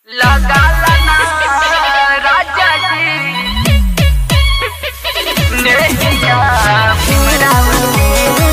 लगाला ना राजा जी नेहिया भीमरावती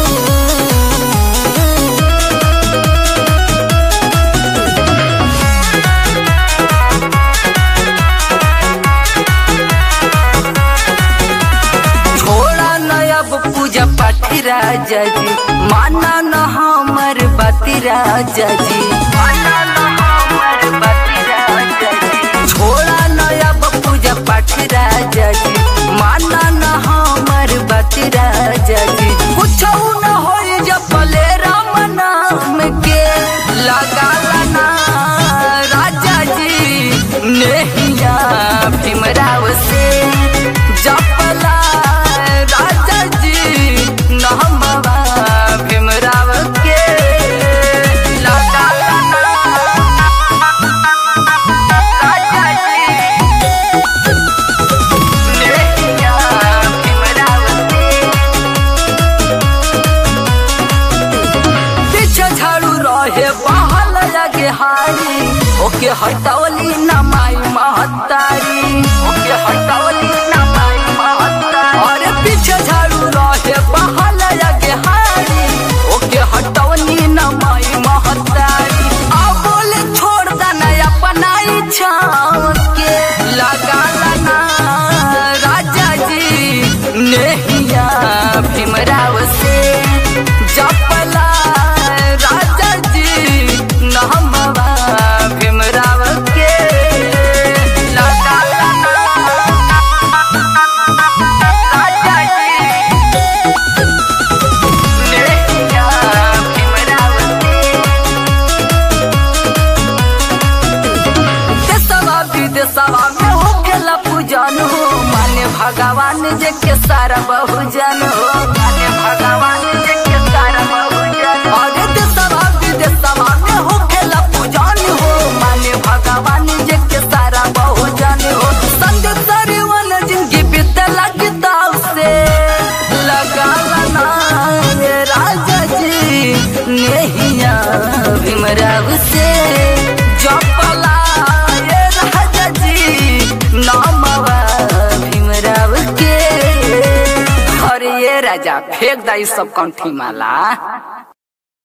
छोड़ा न अब पूजा पाठी राजा जी माना न हमर बाती राजा जी माना न हमर बाती राजा जी छोड़ा न अब पूजा पाठी राजा जी माना न हमर बाती राजा जी कुछ न होई जब भले राम नाम के लगाला ना राजा जी नेहिया भीमराव से जपला राजा जी नहमवा भीमराव के लगाला ना राजा जी नेहिया भीमराव से पीछे झाड़ू रहे बहल लगे हारी ओके हटवली न माई महतारी ओके हटवली न माई महतारी और पीछे झाड़ू रहे बहल लगे हारी ओके हटवली न माई महतारी अब बोले छोड़ देना अपना इच्छा के लगा ना राजा जी नेहिया भीमराव से जपला राजा जी नहमवा भीमराव के लगा राजा जी नेहिया भीमराव से देशवा विदेशवा में हो गेला पूजन हो माने भगवान जे के सारा बहुजन हो माने भगवान जे के सारा बहुजन अरे देशवा विदेशवा में हो गेला पूजन हो माने भगवान जे के सारा बहुजन हो संदेश सरवन जिंदगी बीतला किताब से लगा ना ये राजा जी नेहिया भीमराव से जपला ये राजा जी नामवा भीमराव के अरे ये राजा फेंक दा ई सब कंठी माला